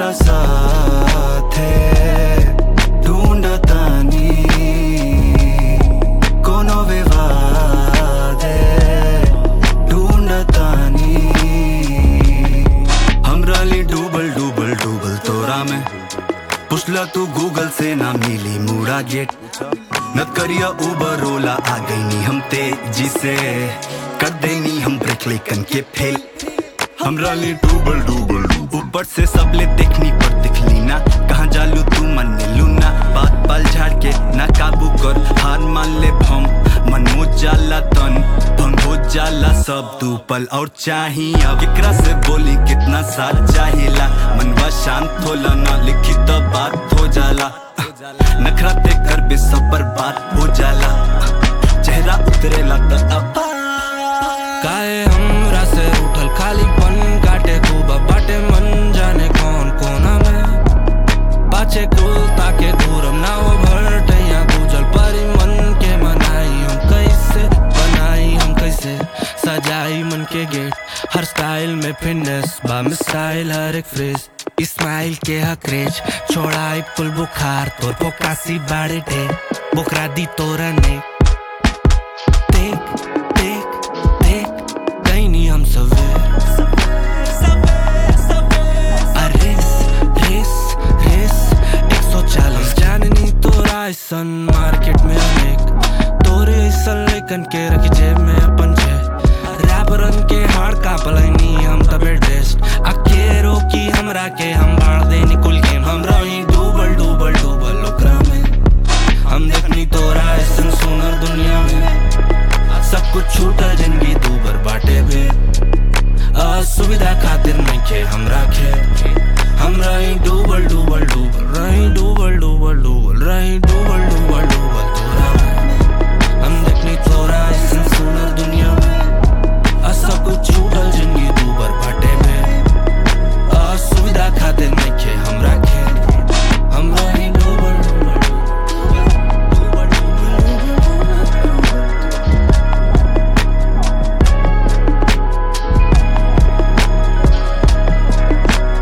तोहरा साथे ढूंढतानी कोनो विवादे ढूंढतानी हमरा लिए डूबल डूबल डूबल तोरा में पुछला तू गूगल से ना मिली मुड़ा गेट नत करिया उबर ओला आ गई नी हम तेजी से कर देनी हम ब्रेक लेकन के फेल हमरा लिए डूबल डूबल ऊपर से सब ले देखनी पर दिखली ना कहाँ जालू तू मन लू ना बात पल झाड़ के ना काबू कर हार मान ले भम मन हो जाला तन भंग हो जाला सब तू पल और चाही अब एकरा से बोली कितना साथ चाहिला मनवा शांत होला ना लिखी तो बात हो जाला नखरा ते कर बे सब बर्बाद हो जाला चेहरा उतरेला त अब काहे हमरा से उठल खालीपन काटे खूब बाटे मन जाने कौन कोना में पाछे कुल ताके दूरम ना वो भरटैया गुजल परी मन के मनाई हम कैसे बनाई हम कैसे सजाई मन के गेट हर स्टाइल में फिटनेस बा स्टाइल हर एक फ्रेज स्माइल के हकरेज छोड़ाई पुल बुखार तोर पोकासी बाड़े डे बुकरा दी तोरा ने देख देख देख कहीं नहीं हम सवेर रेस रेस रेस एक सौ चालीस जाननी तोरा ऐसन मार्केट में अनेक तोरे ऐसन लेकन के रखी जेब में अपन छे रैपरन के हार का पलनी हम तबे ड्रेस्ड अके रोकी हमरा के हम बाढ़ दे निकुल गेम हम रही डूबल डूबल डूबल ओकरा में हम देखनी तोरा ऐसन सुनर दुनिया में सब कुछ छूटल जिंदगी तू बर बाटे बे असुविधा खातिर नहीं खे हमरा खे हम रही डूबल डूबल डूबल रही डूबल डूबल डूबल रही डूबल डूबल डूबल तोरा में हम देखनी तोरा ऐसन सुनर दुनिया में आ सब कुछ छूटल जिंदगी तू बर बाटे बे असुविधा खातिर नहीं खे हमरा खे हम रही डूबल डूबल डूबल डूबल डूबल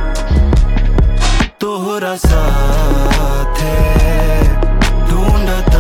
तोहरा साथे ढूंढता